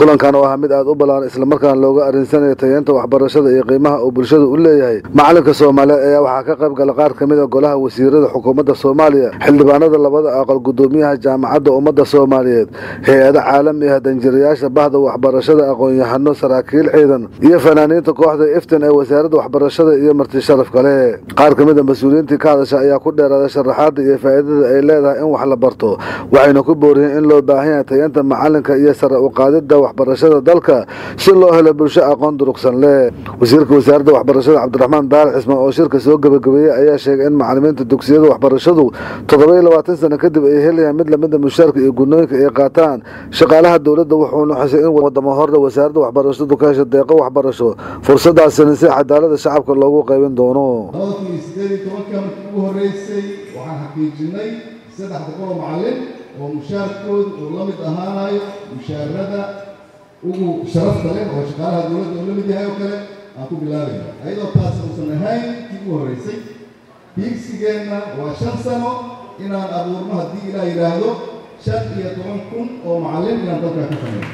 kulankan oo ah mid aad u ballaaran islamarkaana looga arinsanayo tayeenta waxbarashada iyo qiimaha uu bulshada u leeyahay macalinka soomaaliyeed ayaa waxaa ka qayb gala qaar ka mid a golaha wasiirada xukuumadda soomaaliya xildhibaanada labada aqal gudoomiyaha jaamacadda ummadda soomaaliyeed hay-ada caalami ah danjirayaasha bahda waxbarashada aqoon-yahano saraakiil ciidan iyo fanaaniinta kooxda iftin ee wasaaradda waxbarashada iyo marti sharaf kale qaar ka mid a mas-uuliyiintii ka hadasha ayaa ku dheeraaday sharaxaada iyo faa'iidada ay leedahay in wax la barto waxayna ku booriyeen in loo baahan yahay tayeenta macalinka iyo sare u qaadida waxbarashada dalka si loo helo bulsho aqoon durugsan leh wasiirka wasaaradda waxbarashada cabdiraxmaan daalac cismaan oo shirka soo gebagabeeyey ayaa sheegay in macalimiinta dugsiyada waxbarashadu toddoba iyo labaatan sano kadib ay helayaan mid lamida mushaarka iyo gudnooyinka ay qaataan shaqaalaha dowladda wuxuuna xusay in wadamo horle wasaaradda waxbarashadu ka hesha deeqo waxbarasho fursadaasina si cadaalada shacabka loogu qaybin doono labada kun iyo sideed iyo tobanka markii ugu horreysay waxaan xaqiijinay saddex boqol oo macallin oo mushaarkooda uu la mid ahaanayo mushaarada ugu sharafta leh oo shaqaalaha dowladda uu la mid yahay oo kale aan ku bilaabayna ayadoo taas uusan ahayn kii ugu horreysay hiigsigeenna waa shan sano inaan abuurno haddii ilaa yidhaahdo shan iyo toban kun oo macallin inaan dalkaa ka samayno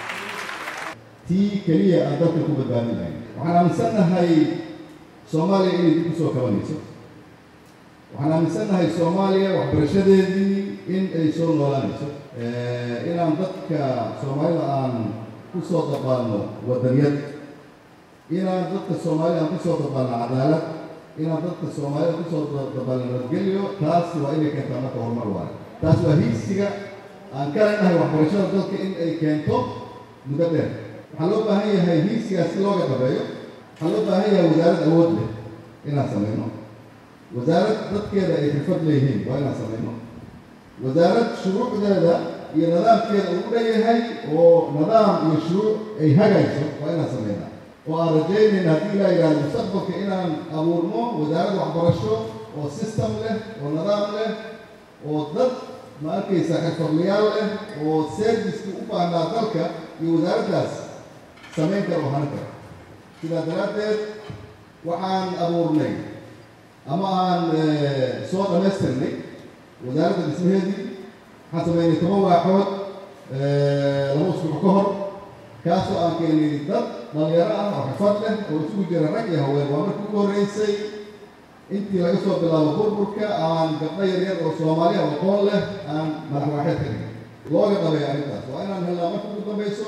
tii keliya aan dalka ku badbaadinahay waxaan aaminsannahay soomaaliya inay dib u soo kabanayso waxaan aaminsannahay soomaaliya waxbarashadeedii in ay soo noolaanayso inaan dadka soomaalida aan ku soo dabaalno wadaniyad inaan dadka soomaalida aan kusoo dabaalno cadaalad inaan dadka soomaalida kusoo dabaalno nabadgelyo taas waa inay keentaa marka horumar waayo taas waa hiigsiga aan ka leenahay waxbarashada dalka in ay keento muddo dheer waxaa loo baahan yahay hiigsigaas si looga dabeeyo waxaa loo baahan yahay wasaarad awood leh inaan samayno wasaarad dadkeeda ay xirfad leeyihiin waa inaan samayno wasaarad shuruucdeeda iyo nidaamkeeda uu dhan yahay oo nidaam iyo shuruuc ay hagayso waa inaan samaynaa oo aan rajaynayna haddii ilaa yidhahdo mustaqbalka inaan abuurno wasaarad waxbarasho oo system leh oo nidaam leh oo dad ma arkaysa xirfadlayaal leh oo servicekii u baahnaa dalka iyo wasaaraddaas samayn kara oo hanan kara sidaa daraaddeed waxaan abuurnay ama aan soo dhammaystirnay wasaaradda dhismaheedii waxaan sameynay toban waaxood laba usbuuc ka hor kaasoo aan keenay dad dhalinyaro ah oo xirfad leh oo isugu jira rag iyo haween waa markii ugu horreysay intii laga soo bilaabo burburka aan gabdho yaryar oo soomaaliya oo aqoon leh aan madaxwaaxeed ka dhigay looga dhabeeyo arrintaas waa inaan helnaa marka ugu dambayso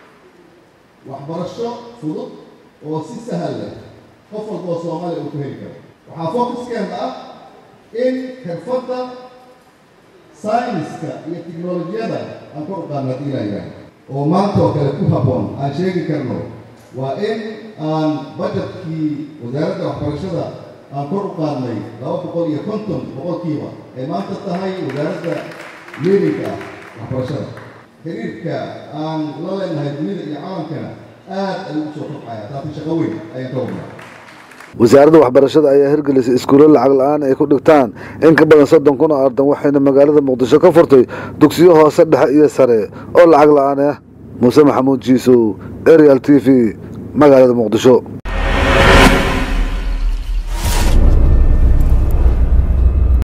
waxbarasho fudud oo si sahal leh qof walba oo soomaaliya uu ku heli karo waxaa focuskeena ah in xirfadda sayniska iyo tiknolojiyada aan kor u qaadno haddii ilaa yidhaah oo maanta oo kale ku habboon aan sheegi karno waa in aan bajetkii wasaaradda waxbarashada aan kor u qaadnay laba boqol iyo konton boqolkiiba ay maanta tahay wasaaradda leerinka ah waxbarashada xiriirka aan la leenahay dunida iyo caalamkana aad ayuu u soo kobcaya taasi shaqo weyn ayaan ka wadnaa wasaaradda waxbarashada ayaa hirgelisay iskuulo lacag la-aan ay ku dhigtaan in ka badan soddon kun oo ardan waxayna magaalada muqdisho ka furtay dugsiyo hoose dhexe iyo sare oo lacag la-aan ah muuse maxamuud jiisow arial t v magaalada muqdisho